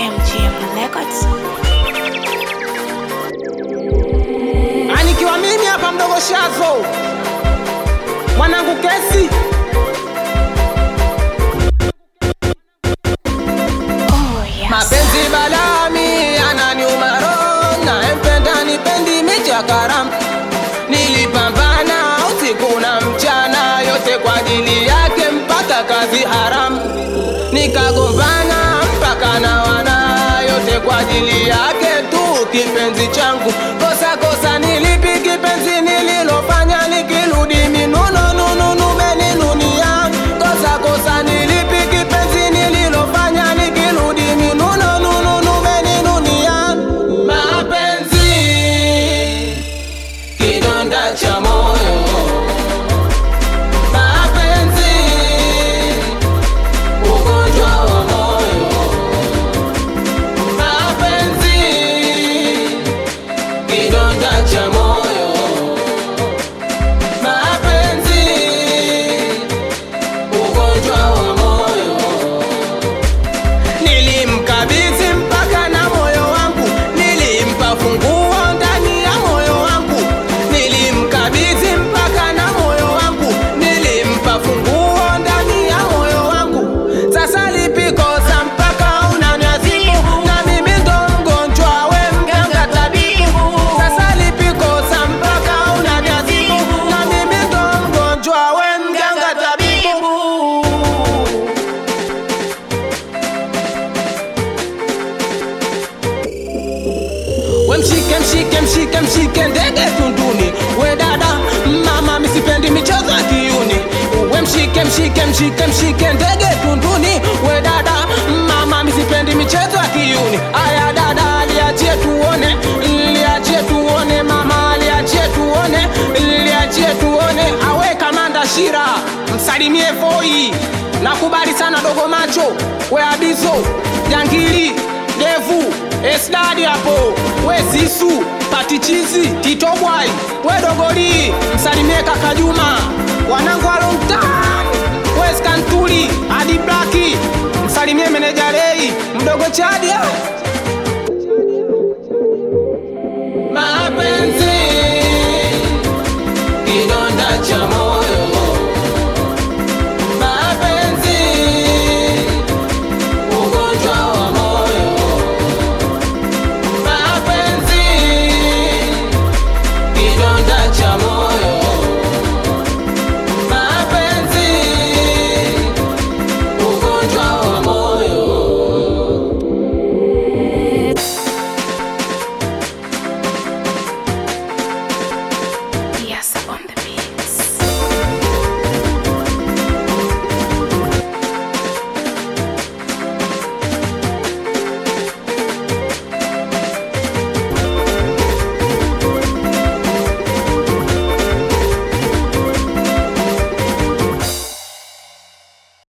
MGM Records. Anikiwa mimi hapa mdogo Shazo, mwanangu kesi Oh, yes. mapenzi balami ananiuma roho, naempenda nipendi micha karamu. Nilipambana usiku na mchana, yote kwa ajili yake, mpaka kazi haramu. Nikagombana mpaka na wana, yote kwa ajili yake tu, kipenzi changu. Kosa kosa nilipi kipenzi nililofanya, nikirudi minuno nununu meninunia. Kosa kosa nilipi kipenzi nililofanya, nikirudi minuno nununu meninunia. Mapenzi kidonda cha moyo, mapenzi ugonjwa wa moyo, mapenzi kidonda cha moyo, mapenzi ugonjwa wa moyo. Nilimkabidhi mpaka na moyo wangu, nilimpa funguo ndani ya moyo wangu, nilimkabidhi mpaka na moyo wangu, nilimpa funguo ndani ya moyo wangu. Sasa lipi kosa mpaka unaniadhibu? Na mimi ndo mgonjwa, we mganga tabibu. Sasa lipi kosa mpaka unaniadhibu? Na mimi ndo mgonjwa, we mganga tabibu. We mshike mshike mshike mshike ndege tunduni, we dada mama, misipendi michezo ya kiuni. We mshike mshike mshike mshike ndege tunduni, we dada mama, misipendi michezo ya kiuni. Aya dada, liachie tuone, liachie tuone mama, liachie tuone, liachie tuone. Awe kamanda Shira, msalimie Voi, nakubali sana dogo macho, we abizo jangili Devu, Esdadi hapo, we Zisu, Patichizi, Titobwai, we Dogoli, msalimie kaka Juma, wanangu wa long time, we Skantuli, Adi Blaki, msalimie meneja Rei, mdogo Chadia,